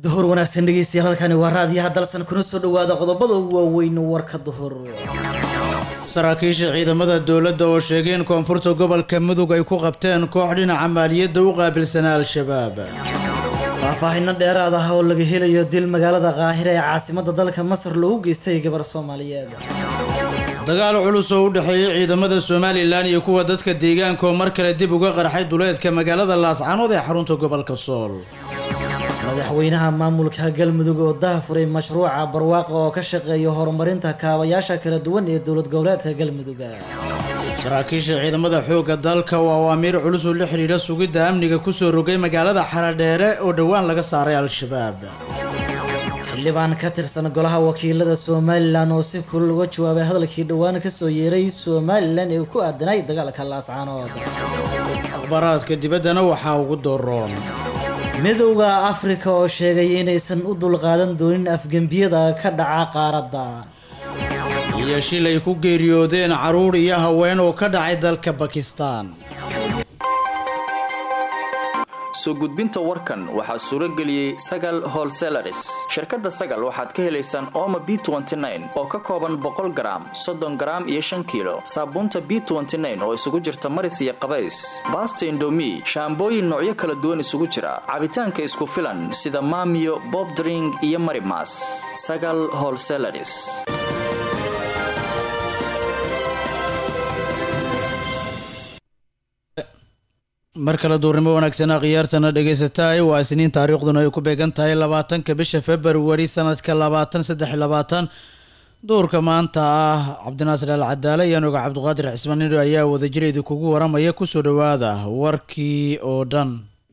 duhur wanaagsan dhegeystayaal halkani waa raadiyaha dalsan kuna soo dhawaada qodobada ugu waaweyn warka duhur saraakiisha ciidamada dowladda oo sheegay in koonfurta gobolka mudug ay ku qabteen koox dhinaca maaliyadda u qaabilsanaa al-shabaab faahfaahino dheeraad ah oo laga helayo dil magaalada qaahira ee caasimadda dalka masar loogu geystay gabar soomaaliyeed dagaal culus oo u dhexeeyay ciidamada somalilan iyo kuwa dadka deegaanka oo mar kale dib uga qarxay duleedka magaalada laascanood ee xarunta gobolka sool madaxweynaha maamulka galmudug oo dahafuray mashruuca barwaaqa oo ka shaqeeya horumarinta kaabayaasha kala duwan ee dowlad goboleedka galmudug saraakiisha ciidamada xoogga dalka oo awaamiir culus oo la xidhiidha sugidda amniga kusoo rogay magaalada xaradheere oo dhowaan laga saaray al-shabaab xildhibaan ka tirsan golaha wakiilada somalilan oo si kulul uga jawaabay hadalkii dhowaan kasoo yeeray somalilan ee ku aadanay dagaalka laascaanood akhbaaraadka dibaddana waxaa ugu dooroon midowda afrika oo sheegay inaysan u dulqaadan doonin afgembiyada ka dhaca qaaradda iyo shil ay ku geeriyoodeen carruur iyo haween oo ka dhacay dalka bakistan soo gudbinta warkan waxaa suuro geliyey sagal holselaris shirkadda sagal waxaad ka helaysaan ooma b oo ka kooban boqol garaam soddon garaam iyo shan kiilo saabuunta b oo isugu jirta maris iyo qabays baasta indomi shaambooyin noocyo kala duwan isugu jira cabitaanka isku filan sida maamiyo bobdring iyo marimas sagal holselaris mar kale duurnimo wanaagsanaa khiyaartana dhegaysataay waa isniin taariikhduna ay ku beegan tahay labaatanka bisha februari sanadka labaatan saddex labaatan duurka maanta ah cabdinaasir al cadaale iyo anuga cabdiqaadir cismaan nidho ayaa wadajir idinkugu waramaya kusoo dhawaada warkii oo dhan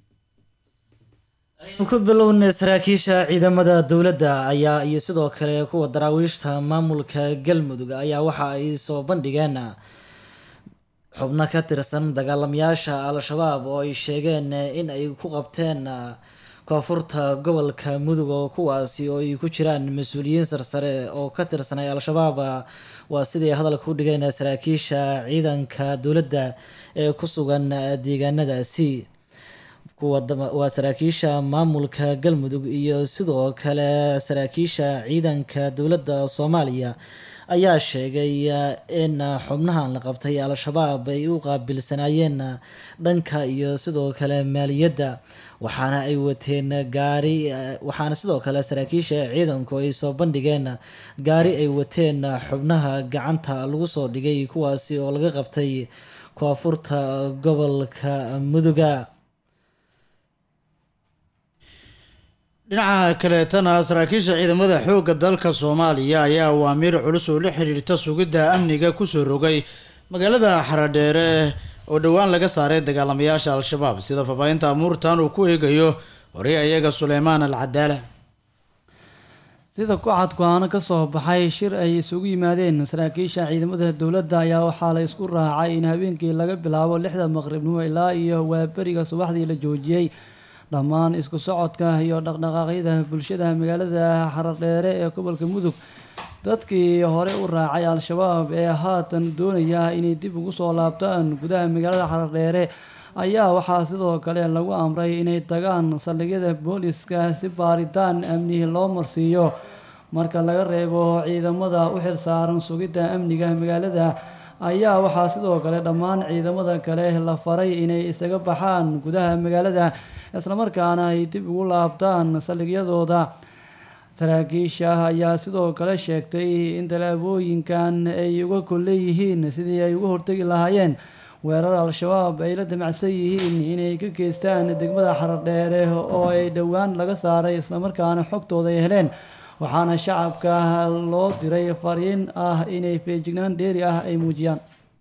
aynu ku bilownay saraakiisha ciidamada dowladda ayaa iyo sidoo kale kuwa daraawiishta maamulka galmudug ayaa waxa ay soo bandhigeen xubno ka tirsan dagaalamayaasha al-shabaab oo ay sheegeen in ay ku qabteen koonfurta gobolka mudug oo kuwaasi oo ay ku jiraan mas-uuliyiin sarsare oo ka tirsanay al-shabaab waa siday hadalka u dhigeen saraakiisha ciidanka dowladda ee ku sugan deegaanadaasi waa saraakiisha maamulka galmudug iyo sidoo kale saraakiisha ciidanka dowladda soomaaliya ayaa sheegay in xubnahan la qabtay al-shabaab ay u qaabilsanaayeen dhanka iyo sidoo kale maaliyadda waxaana ay wateen gaari waxaana sidoo kale saraakiisha ciidanku ay soo bandhigeen gaari ay wateen xubnaha gacanta lagu soo dhigay kuwaasi oo laga qabtay koonfurta gobolka muduga dhinaca kaleetana saraakiisha ciidamada xoogga dalka soomaaliya ayaa awaamiir culus oo la xiriirta sugidda amniga kusoo rogay magaalada xaradheere oo dhowaan laga saaray dagaalamayaasha al-shabaab sida fafaahinta amuurtan uu ku eegayo horey ayaga suleymaan al cadaale sida ku-cad go-aano ka soo baxay shir ay isugu yimaadeen saraakiisha ciidamada dowladda ayaa waxaa la isku raacay in habeenkii laga bilaabo lixda maqribnimo ilaa iyo waaberiga subaxdii la joojiyey dhammaan isku socodka iyo dhaqdhaqaaqyada bulshada magaalada xaradheere ee gobolka mudug dadkii hore u raacay al-shabaab ee haatan doonaya inay dib ugu soo laabtaan gudaha magaalada xaradheere ayaa waxaa sidoo kale lagu amray inay tagaan saldhigyada booliska si baaritaan amni loo marsiiyo marka laga reebo ciidamada u xilsaaran sugidda amniga magaalada ayaa waxaa sidoo kale dhammaan ciidamada kale la faray inay isaga baxaan gudaha magaalada islamarkaana ay dib ugu laabtaan saldhigyadooda saraakiisha ayaa sidoo kale sheegtay in tallaabooyinkan ay uga kolleeyihiin sidii ay uga hortegi lahaayeen weerar al-shabaab ay la damacsan yihiin inay ka geystaan degmada xaradheere oo ay dhowaan laga saaray islamarkaana xogtooda ay heleen waxaana shacabka loo diray fariin ah inay feejignaan dheeri ah ay muujiyaan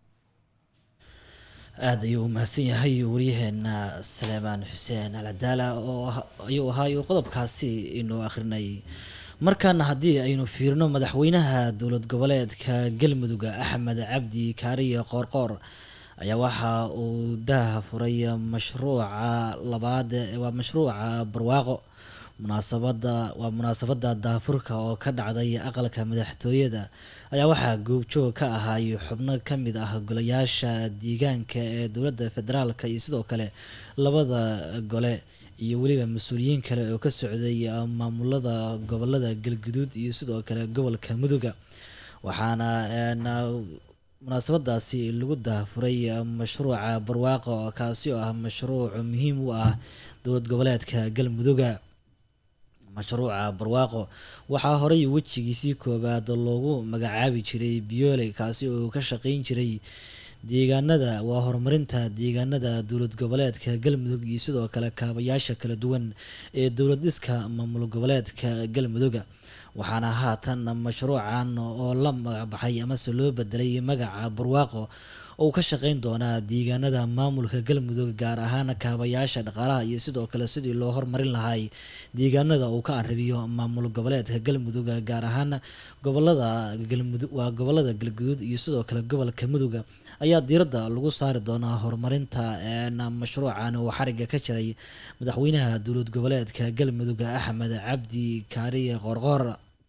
aada ayuu umahadsan yahay waryaheena saleemaan xuseen alcadaala oo ayuu ahaay qodobkaasi inuu akhrinay markaana haddii aynu fiirino madaxweynaha dowlad goboleedka galmudug axmed cabdi kaariye qoorqoor ayaa waxa uu daha furay mashruuca labaad waa mashruuca barwaaqo munaasabada waa munaasabada daafurka oo ka dhacday aqalka madaxtooyada ayaa waxaa goobjoog ka ahaay xubno ka mid ah golayaasha deegaanka ee dowladda federaalka iyo sidoo kale labada gole iyo weliba mas-uuliyiin kale oo ka socday maamulada gobolada galguduud iyo sidoo kale gobolka muduga waxaana munaasabadaasi lagu daafuray mashruuca barwaaqo kaasi oo ah mashruuc muhiim u ah dowlad goboleedka galmuduga mashruuca barwaaqo waxaa horey wejigiisii koowaad loogu magacaabi jiray biyoole kaasi oo ka shaqeyn jiray deegaanada waa horumarinta deegaanada dowlad goboleedka galmudug iyo sidoo kale kaabayaasha kala duwan ee dowlad dhiska maamul goboleedka galmuduga waxaana haatan mashruucan oo la magacbaxay amase loo bedelay magaca barwaaqo oo ka shaqeyn doonaa deegaanada maamulka galmudug gaar ahaan kaabayaasha dhaqaalaha iyo sidoo kale sidii loo hormarin lahay deegaanada uu ka arabiyo maamul goboleedka galmudug gaar ahaan gobolada galmudug waa gobolada galguduud iyo sidoo kale gobolka muduga ayaa diiradda lagu saari doonaa horumarinta mashruucan oo xariga ka jiray madaxweynaha dowlad goboleedka galmudug axmed cabdi kaariye qoorqoor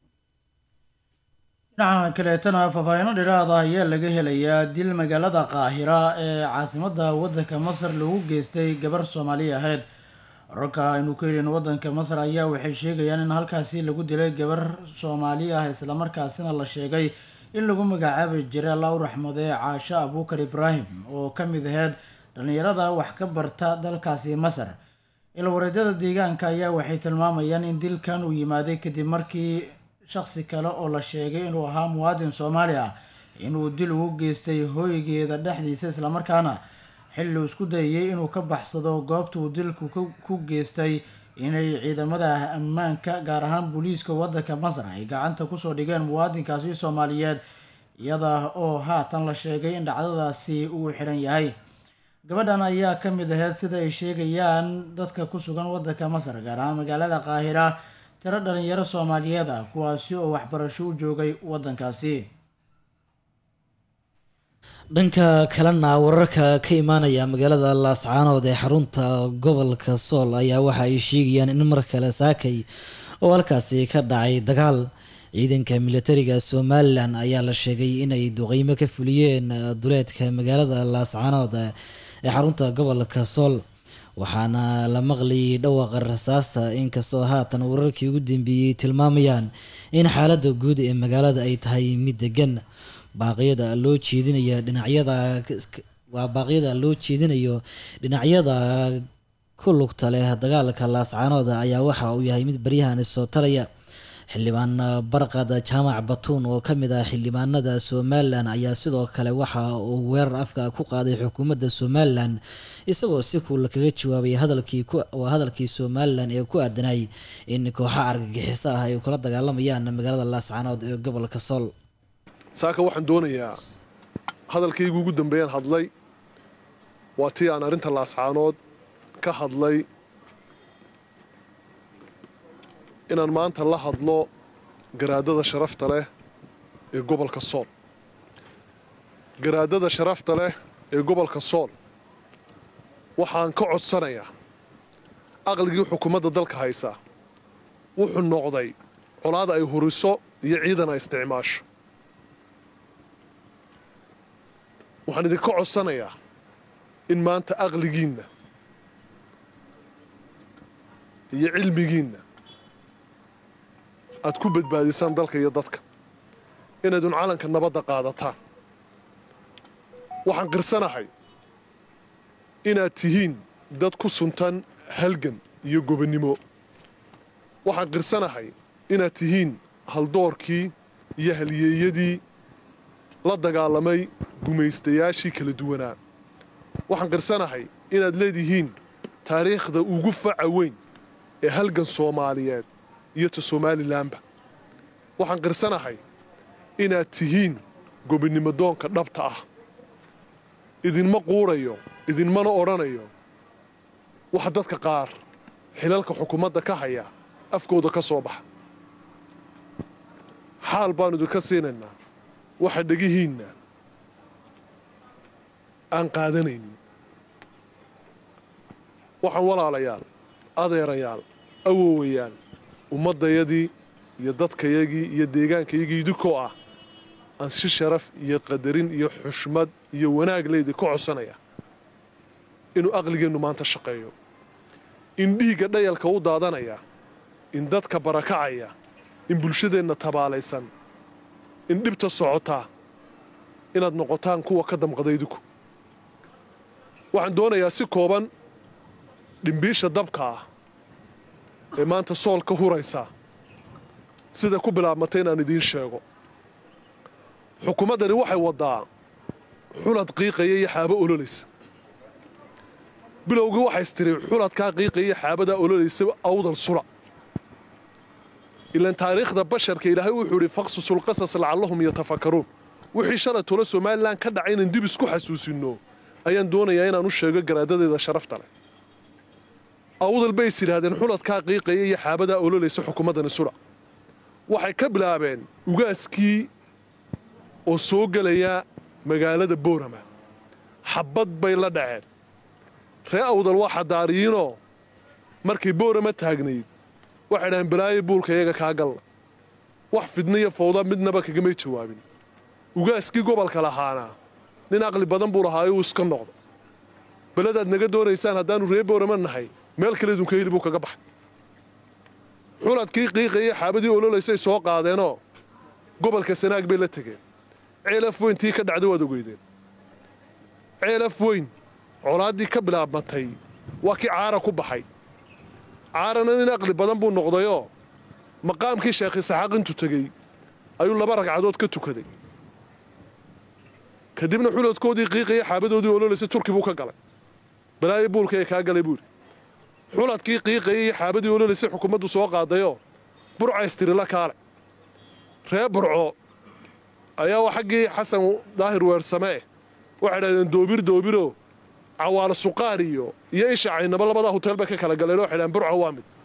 dhinaca kaleetana faahfaahino dhiraada ayaa laga helayaa dil magaalada qaahira ee caasimada wadanka masar lagu geystay gabar soomaali ahayd wararka aynu ka helin wadanka masar ayaa waxay sheegayaan in halkaasi lagu dilay gabar soomaali ah islamarkaasina la sheegay in lagu magacaabi jiray alla u raxmadee caasho abuukar ibraahim oo ka mid aheyd dhallinyarada wax ka barta dalkaasi masar ilwareedyada deegaanka ayaa waxay tilmaamayaan in dilkan uu yimaaday kadib markii shaqsi kale oo la sheegay inuu ahaa muwaadin soomaali ah inuu dil ugu geystay hooygeeda dhexdiisa islamarkaana xilli uu isku dayayay inuu ka baxsado goobta uu dilku ku geystay inay ciidamada ammaanka gaar ahaan booliiska wadanka masar ay gacanta kusoo dhigeen muwaadinkaasi soomaaliyeed iyada oo haatan la sheegay in dhacdadaasi uu xiran yahay gabadhan ayaa ka mid aheyd sida ay sheegayaan dadka ku sugan wadanka masar gaar ahaan magaalada qaahira tiro dhalinyaro soomaaliyeed ah kuwaasi oo waxbarasho u joogay wadankaasi dhanka kalena wararka ka imaanaya magaalada laascaanood ee xarunta gobolka sool ayaa waxa ay sheegayaan in mar kale saakay oo halkaasi ka dhacay dagaal ciidanka militariga somalilan ayaa la sheegay inay duqeymo ka fuliyeen duleedka magaalada laascaanood ee xarunta gobolka sool waxaana la maqlayay dhawaqa rasaasta inkastoo haatan wararkii ugu dambeeyey tilmaamayaan in xaaladda guud ee magaalada ay tahay mid degan baaqyada loo jeedinaya dhinacyada waa baaqyada loo jeedinayo dhinacyada ku lugta leh dagaalka laascaanooda ayaa waxa uu yahay mid baryahan soo talaya xildhibaan barqad jaamac batuun oo ka mid ah xildhibaanada somalilan ayaa sidoo kale waxa uu weerar afka ku qaaday xukuumadda somalilan isagoo si kuula kaga jawaabay hadalkii waa hadalkii somalilan ee ku aadanay in kooxa argagixiso ah ay kula dagaalamayaan magaalada laascaanood ee gobolka sool saaka waxaan doonayaa hadalkaygu ugu dambeeyaan hadlay waa tii aan arrinta laascaanood ka hadlay inaan maanta la hadlo garaadada sharafta leh ee gobolka sool garaadada sharafta leh ee gobolka sool waxaan ka codsanayaa aqligii xukuumadda dalka haysaa wuxuu noqday colaada ay huriso iyo ciidan ay isticmaasho waxaan idinka codsanayaa in maanta aqligiinna iyo cilmigiinna aad ku badbaadisaan dalka iyo dadka inaydun calanka nabadda qaadataan waxaan qirsanahay inaad tihiin dad ku suntan halgan iyo gobonnimo waxaan qirsanahay inaad tihiin haldoorkii iyo halyeeyadii la dagaalamay gumaystayaashii kala duwanaa waxaan qirsanahay inaad leedihiin taariikhda ugu faca weyn ee halgan soomaaliyeed iyo ta somalilanba waxaan qirsanahay inaad tihiin gobonnimo doonka dhabta ah idinma quudhayo idinmana odhanayo waxa dadka qaar xilalka xukuumadda ka haya afkooda ka soo baxa xaal baannu idinka siinaynaa waxa dhegihiinna aan qaadanaynin waxaan walaalayaal adeerayaal awowayaal ummaddayadii iyo dadkayagii iyo deegaankayagii idinkoo ah aan si sharaf iyo qadarin iyo xushmad iyo wanaag leydi ka codsanaya inuu aqligeennu maanta shaqeeyo in dhiigga dhayalka u daadanaya in dadka barakacaya in bulshadeenna tabaalaysan in dhibta socotaa inaad noqotaan kuwa ka damqada idinku waxaan doonayaa si kooban dhimbiisha dabka ah ee maanta sool ka huraysa sida ku bilaabmatay inaan idiin sheego xukuumaddani waxay waddaa xulad qiiqaya iyo xaabo ololaysa bilowgii waxays tiri xuladkaa qiiqaya iyo xaabadaa ololaysa awdal sula ilaan taariikhda basharka ilaahay wuxuu idhi faqsusulqasas lacallahum yatafakaruun wixii shalay tolo somalilan ka dhacay inaan dib isku xasuusinno ayaan doonayaa inaan u sheego garaadadeeda sharafta leh awdal bay is yidhaahdeen xuladkaa qiiqaya iyo xaabadaa ololaysa xukuumaddani sula waxay ka bilaabeen ugaaskii oo soo gelaya magaalada boorama xabbad bay la dhaceen ree awdal waa xadaariyiinoo markay boorama taagnayd waxay dhahaan balaayo buulka iyaga kaa galna wax fidna iyo fawda midnaba kagamay jawaabin ugaaskii gobolka lahaana nin aqli badan buu lahaayo uu iska noqdo beladaad naga doonaysaan haddaannu ree boorama nahay meel kale idunka heli buu kaga baxay xuladkii qiiqaya xaabadii ololaysay soo qaadeenoo gobolka sanaag bay la tegeen ceelaf weyn tii ka dhacda waad ogeydeen ceelaf weyn colaaddii ka bilaabmatay waa kii caara ku baxay caarana nin aqli badan buu noqdayoo maqaamkii sheekh isaxaaq intuu tegey ayuu laba ragcadood ka tukaday kadibna xuladkoodii qiiqaya xaabadoodii ololaysay turki buu ka galay balaayo buulka ee kaa galay buuhi xuladkii qiiqaya iyo xaabadii ololaysay xukuumaddu soo qaadayoo burcaystirila kaale ree burco ayaa waa xaggii xasan daahir weersamee waxay dhahdeen doobir doobiro cawaalo suqaar iyo iyo isha caynaba labadaa huteel bay ka kala galeen waxay dhahdeen burco waa mid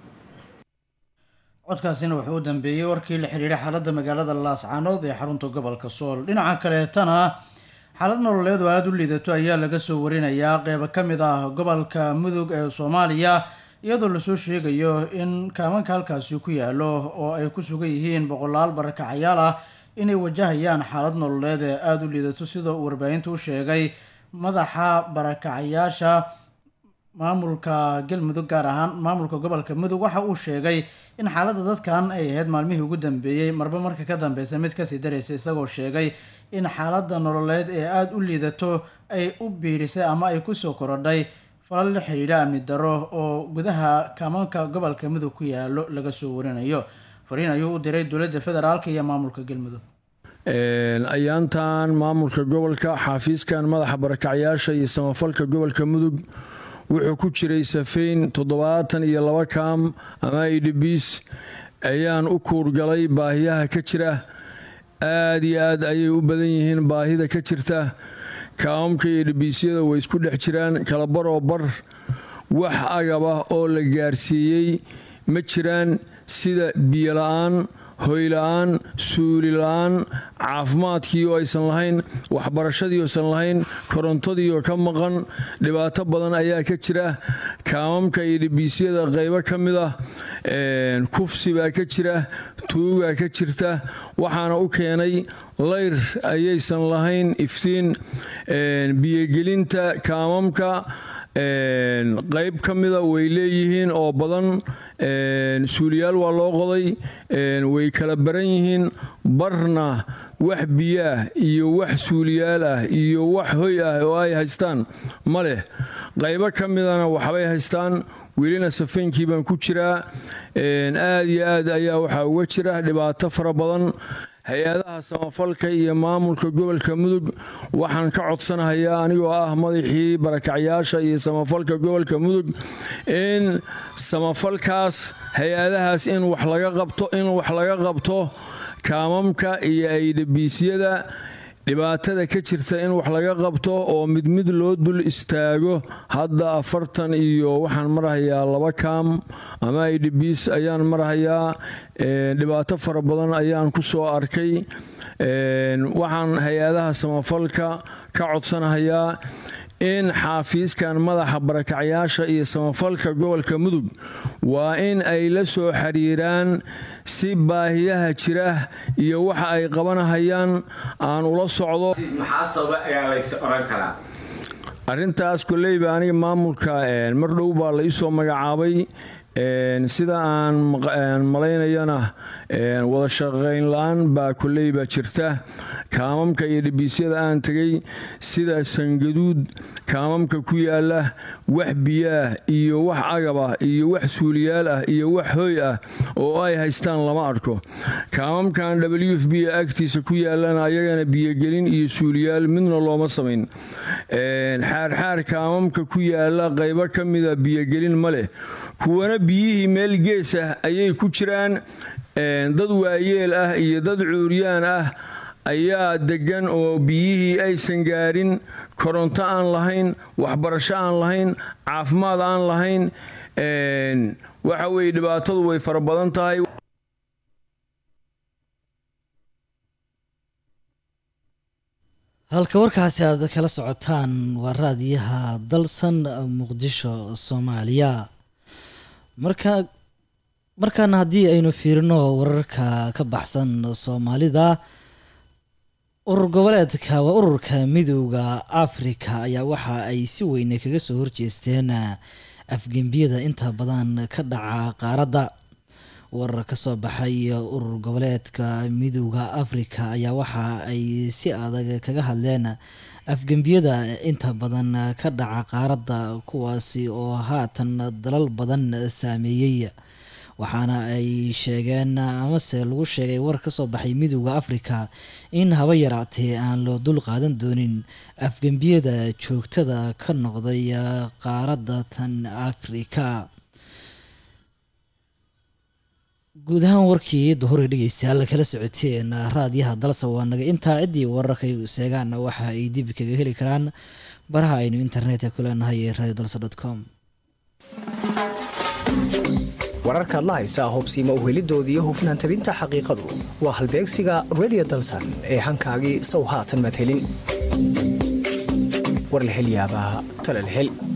codkaasina wuxuu u dambeeyey warkii la xiriiray xaaladda magaalada laascaanood ee xarunta gobolka sool dhinaca kaleetana xaalad nololeed oo aada u liidato ayaa laga soo warinayaa qeybo ka mid ah gobolka mudug ee soomaaliya iyadoo lasoo sheegayo in kaamanka halkaasi ku yaalo oo ay ku sugan yihiin boqolaal barakacayaal ah inay wajahayaan xaalad nololeed ee aada u liidato sida uu warbaahinta u sheegay madaxa barakacayaasha maamulka galmudug gaar ahaan maamulka gobolka mudug waxa uu sheegay in xaaladda dadkan ay ahayd maalmihii ugu dambeeyey marba marka ka dambeysa mid kasii daraysa isagoo sheegay in xaaladda nololeed ee aada u liidato ay u biirisay ama ay kusoo korodhay falal la xiriira amni daro oo gudaha kaamanka gobolka mudug ku yaalo laga soo warinayo fariin ayuu u diray dowladda federaalk iyo maamulka galmudug ayaantan maamulka gobolka xaafiiskan madaxa barakacyaasha iyo samafalka gobolka mudug wuxuu ku jiray safeyn toddobaatan iyo laba kaam ama idbs ayaan u kuurgalay baahiyaha ka jira aada iyo aad ayay u badan yihiin baahida ka jirta kaamamka iyo idbiisyada way isku dhex jiraan kala baroo bar wax agaba oo la gaarsiiyey ma jiraan sida biyo la-aan hoyla-aan suuli la-aan caafimaadkii oo aysan lahayn waxbarashadii oosan lahayn korontadii oo ka maqan dhibaato badan ayaa ka jira kaamamka iyo dhibiisyada qaybo ka mid ah kufsi baa ka jira tuugaa ka jirta waxaana u keenay layr ayaysan lahayn iftiin biyogelinta kaamamka qayb ka mida way leeyihiin oo badan suuliyaal waa loo qoday way kala baran yihiin barna wax biyaah iyo wax suuliyaal ah iyo wax hoy ah oo ay haystaan ma leh qaybo ka midana waxbay haystaan welina safeynkii baan ku jiraa aad iyo aad ayaa waxaa uga jira dhibaato fara badan hay-adaha samafalka iyo maamulka gobolka mudug waxaan ka codsanahayaa anigoo ah madaxii barakacyaasha iyo samafalka gobolka mudug in samafalkaas hay-adahaas in wax laga qabto in wax laga qabto kaamamka iyo aydhabiisyada dhibaatada ka jirta in wax laga qabto oo mid mid loo dul istaago hadda afartan iyo waxaan marahayaa laba kaam ama idhbiis ayaan marahayaa dhibaato fara badan ayaan ku soo arkay waxaan hay-adaha samafalka ka codsanahayaa in xaafiiskan madaxa barakacyaasha iyo samafalka gobolka mudug waa in ay la soo xiriiraan si baahiyaha jira iyo waxa ay qabanahayaan aan ula socdo arrintaas koleyba aniga maamulka mar dhow baa la iisoo magacaabay sida aan malaynayana wada shaqayn la-aan baa koleyba jirta kaamamka iyo dhibiisyada aan tegay sida sangaduud kaamamka ku yaala wax biyaah iyo wax agaba iyo wax suuliyaal ah iyo wax hoy ah oo ay haystaan lama arko kaamamkan w f b agtiisa ku yaalana ayagana biyogelin iyo suuliyaal midna looma samayn xaarxaar kaamamka ku yaala qaybo ka mida biyogelin ma leh kuwana biyihii meel gees ah ayay ku jiraan dad waayeel ah iyo dad cuuryaan ah ayaa degan oo biyihii aysan gaarin koronto aan lahayn waxbarasho aan lahayn caafimaad aan lahayn waxa weye dhibaatadu way fara badan tahay halka warkaasi aad kala socotaan waa raadiyaha dalsan muqdisho soomaaliya marka markaana haddii aynu fiirino wararka ka baxsan soomaalida urur goboleedka waa ururka midooda afrika ayaa waxa ay si weyne kaga soo horjeesteen afgembiyada inta badan ka dhaca qaaradda warar ka soo baxay urur goboleedka midooda afrika ayaa waxa ay si adag kaga hadleen afgembiyada inta badan ka dhaca qaaradda kuwaasi oo haatan dalal badan saameeyey waxaana ay sheegeen amase lagu sheegay war ka soo baxay midooda afrika in haba yaraatee aan loo dul qaadan doonin afgembiyada joogtada ka noqday qaaradda tan afrika guud ahaan warkii duhuri dhegeystayaal kala socoteen raadiyaha dalsa waa naga intaa ciddii wararkay seegaan waxa ay dib kaga heli karaan baraha aynu internetka ku leenahay ee radio dalsa dot com wararkaad la haysaa hubsiima uhelidoodii hufnaan tabinta xaqiiqadu waa halbeegsiga radio dalsan ee hankaagii sow haatan maad helin war la hel yaabaa tale la hel